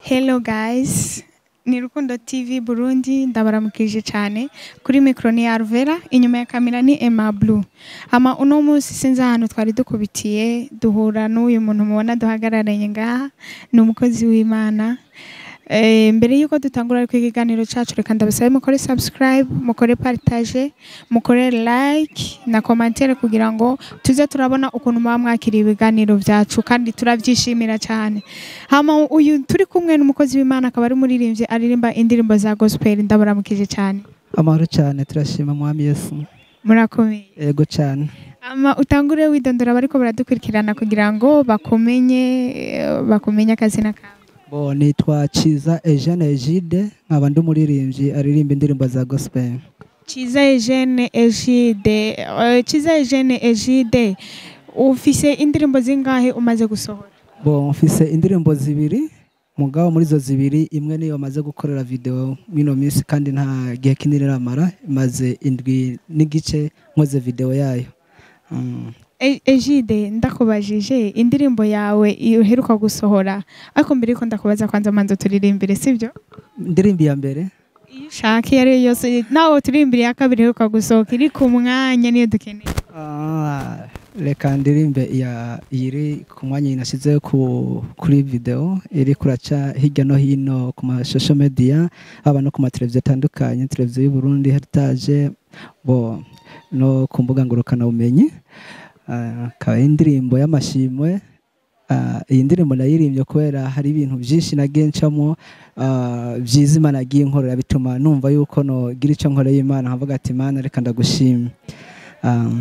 Hello guys, ni Rukundo TV Burundi ndabaramukije cyane kuri mikro ni Arvera inyuma ya kamera ni Emma Blue. Ama uno munsi sinzi ahantu twari dukubitiye duhura n'uyu muntu mubona duhagararanye ngaha ni umukozi w'Imana. Eh, mbere yuko dutangura ariko ikiganiro cacu reka ndabasabe mukore subscribe mukore partage mukore like na commentaire kugira ngo tuze turabona ukuntu muba mwakiriye ibiganiro vyacu kandi turavyishimira cyane hama uyu turi kumwe n'umukozi w'Imana akaba ari umuririmbyi aririmba indirimbo za gospel ndabaramukije cyane amahoro cyane turashima mwami yesu murakomeye yego cyane ama utangure widondora bariko baradukurikirana kugira ngo bakumenye eh, bakumenye akazina kawe bo nitwa Ciza Eugene Egide nkaba ndi umuririmbyi aririmba indirimbo za gospel Chiza Eugene Egide eh, Chiza Eugene Egide ufise indirimbo zingahe umaze gusohora bo mfise indirimbo zibiri mugabo muri zo zibiri imwe niyo maze gukorera video mino minsi kandi nta gihe kinini iramara imaze indwi n'igice nkoze video yayo Mm. E- Egide ndakubajije indirimbo yawe iyo uheruka gusohora ariko mbere yuko ndakubaza kwanza manza turirimbire sibyo indirimbo ya mbere iyo ushaka iyo ari yo yose nawe turirimbire iya kabiri iheruka gusohoka iri ku mwanya niyo dukeneye Ah, reka ndirimbe iya iri ku mwanya nashyize ku kuri video iri kuraca hirya no hino ku mashusho media haba no ku mateleviziyo atandukanye televiziyo y'u Burundi Heritage bo no ku mbuga ngurukanabumenyi Ah, akaba ari indirimbo y'amashimwe Ah, iyi ndirimbo nayirimbye kubera hari ibintu byinshi nagiye ncamo ah, byiza imana yagiye inkorera bituma numva yuko nogira icyo nkoreye imana nkavuga ati imana reka ndagushima Um,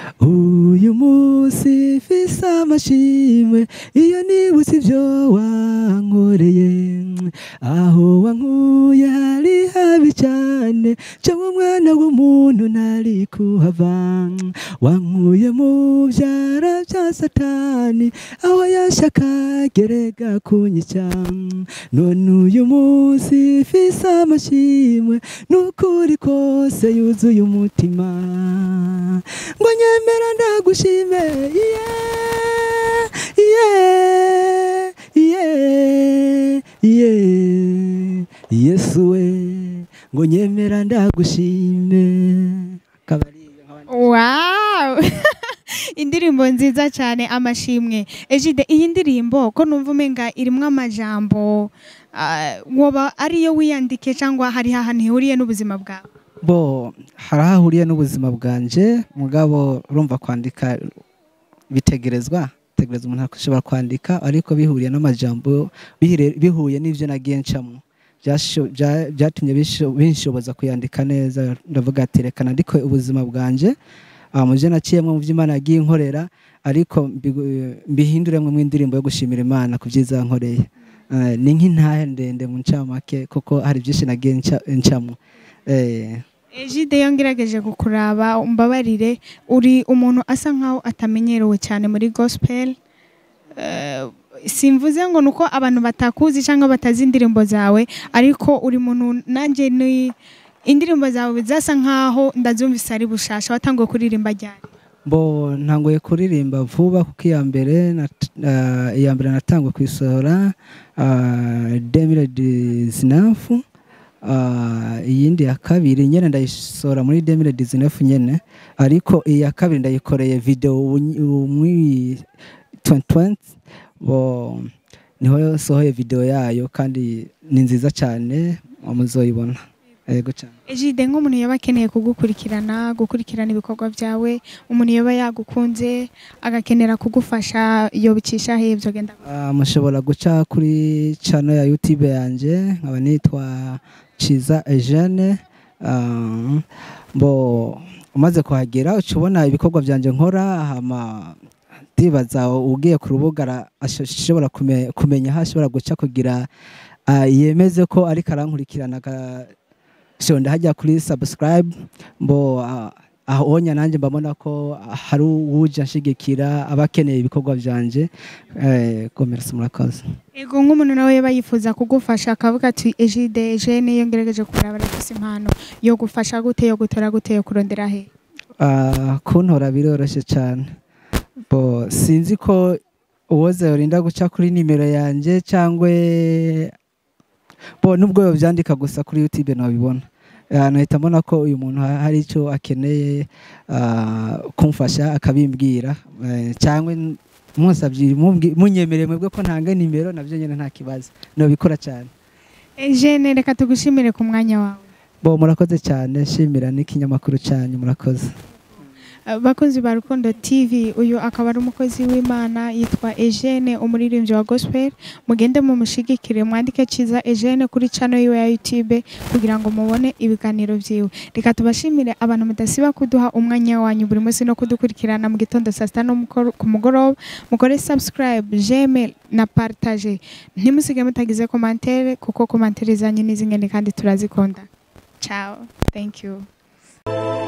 uyu munsi mfise amashimwe iyo nibutse ibyo wankoreye aho wankuye hari habi cyane cyangwa umwana w'umuntu ntari kuhava wankuye mu byara bya satani aho yashaka gerega kunyica none uyu munsi mfise amashimwe n'ukuri kose yuzuye umutima ngo nyemera ndagushime yeah, yeah, yeah, yeah. yesu we ngo nyemera ndagushime Akaba ari iyo nkaba- wow indirimbo nziza cyane amashimwe Egide iyi ndirimbo ko numva umenga irimwo amajambo ah, woba ariyo wiyandike cyangwa hari ahantu ihuriye n'ubuzima bwawe bo hari aho ahuriye n'ubuzima bwanje mugabo urumva kwandika bitegerezwa bitegereza umuntu ashobora kwandika ariko bihuriye n'amajambo bihire- bihuye n'ibyo nagiye ncamo Byasho- bya- byatumye bisho- binshoboza kuyandika neza ndavuga ati reka nandike ubuzima bwanje ah, mu byo naciyemo mu byo imana yagiye inkorera ariko mbigu- mbihinduremo mu indirimbo yo gushimira imana ku byiza yankoreye Eh, ni nk'intahe ndende mu ncamake kuko hari byinshi nagiye nca- ncamo Eh, Egide iyo ngerageje kukuraba umbabarire uri umuntu asa nkaho atamenyerewe cyane muri gospel Eh, simvuze ngo nuko abantu batakuzi cyangwa batazi indirimbo zawe ariko uri muntu nanjye ni indirimbo zawe zasa nkaho ndazumvise ari bushasha watanguye kuririmba ryari bo ntangoye kuririmba vuba kuko iya mbere nat- ah, iya mbere natangwe kuyisohora demire dizinafu iyindi ya kabiri nyine ndayisohora muri demire dizinafu nyine ariko iya kabiri ndayikoreye videwo muri 2020 bo niho sohoye videwo yayo kandi ni nziza cyane muzoyibona yego cyane Egide nk'umuntu yaba akeneye kugukurikirana gukurikirana ibikorwa byawe umuntu yaba yagukunze agakenera kugufasha yobicisha he ibyo genda Ah, mushobora guca kuri channel ya YouTube yanjye nkaba nitwa Ciza Eugene Ah, mbo umaze kuhagera uca ubona ibikorwa byanjye nkora hama ndibaza ugiye ku rubuga ara- asho- ashobora kume- kumenya aho ashobora guca kugira ah, yemeze ko ariko arankurikirana agashonda hajya kuri subscribe mbo ah, ahonya nanjye mbabona ko hari uwuje anshigikira aba akeneye ibikorwa byanje eh, komerasi murakoze Ego nk'umuntu nawe yaba yifuza kugufasha akavuga ati Egide Eugene iyo ngerageje kuraba arafise impano yo gufasha gute yo gutora gute yo kurondera he Ah, kuntora biroroshye cyane bo sinzi ko uwoze urinda guca kuri nimero yanjye cyangwa bo nubwo yovyandika gusa kuri youtube nabibona Ah, nahita mbona ko uyu muntu ha- hari icyo akeneye ah, kumfasha akabimbwira Eh, cyangwa n- munsabye mumbwi- munyemereye mwebwe ko ntanga nimero nabyo nyine nta kibazo nabikora cyane Eugene reka tugushimire ku mwanya wawe bo murakoze cyane shimira n'ikinyamakuru cyanyu murakoze bakunzi ba rukundo tv uyu akaba ari umukozi w'imana yitwa Eugene umuririmbyi wa gospel mugende mumushigikire mwandike cyiza Eugene kuri channel yiwe ya youtube kugira ngo mubone ibiganiro byiwe reka tubashimire abantu mudasiba kuduha umwanya wanyu buri munsi no kudukurikirana mu gitondo saa sita no mukoro- ku mugoroba mukore subscribe jeme na partage ntimusige mutagize komantere kuko komantere zanyu ni zingene kandi turazikunda ciao thank you